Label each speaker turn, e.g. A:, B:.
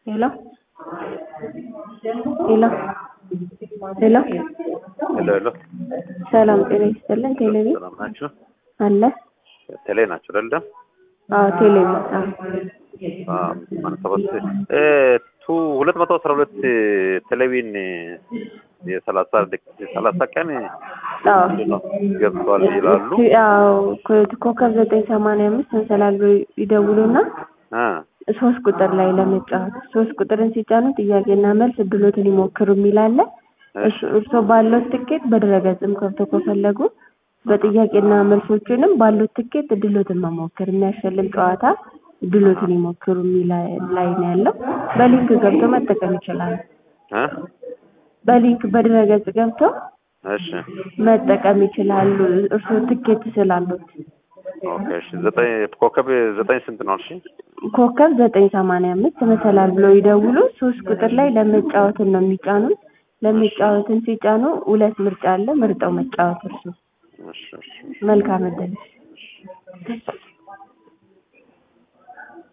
A: ሄሎ ሄሎ ሄሎ
B: ሄሎ ሄሎ
A: ሰላም ጤና ይስጥልን። ቴሌቪ
B: ሰላም ናችሁ?
A: አለ?
B: ቴሌ ናችሁ አይደለም?
A: አዎ ቴሌቪ አዎ
B: ማለት ሰባት እ ቱ ሁለት መቶ አስራ ሁለት ቴሌቪዥን የሰላሳ ደቂ- ሰላሳ ቀን
A: አዎ
B: ነው ገብቷል ይላሉ።
A: አዎ ኮ- ኮከብ ዘጠኝ ሰማንያ አምስት እንሰላል ብሎ ይደውሉና
B: እ
A: ሶስት ቁጥር ላይ ለመጫወት ሶስት ቁጥርን ሲጫኑ ጥያቄና መልስ እድሎትን ይሞክሩ የሚል አለ። እሱ- እርስዎ ባለው ትኬት በድረገጽም ከፍቶ ከፈለጉ በጥያቄና መልሶችንም ባሉት ትኬት እድሎትን መሞከር የሚያሸልም ጨዋታ እድሎትን ይሞክሩ የሚል ላይ ነው ያለው። በሊንክ ገብቶ መጠቀም ይችላሉ።
B: እ
A: በሊንክ በድረገጽ ገብቶ
B: እሺ
A: መጠቀም ይችላሉ። እርስዎ ትኬት ስላሉት
B: ኦኬ እሺ ዘጠኝ ኮከብ ዘጠኝ ስንት ነው? እሺ
A: ኮከብ ዘጠኝ ሰማንያ አምስት መሰላል ብለው ይደውሉ። ሶስት ቁጥር ላይ ለመጫወትን ነው የሚጫኑት። ለመጫወትን ሲጫኑ ሁለት ምርጫ አለ። ምርጠው መጫወት እርሱ
B: እሺ እሺ
A: መልካም እድል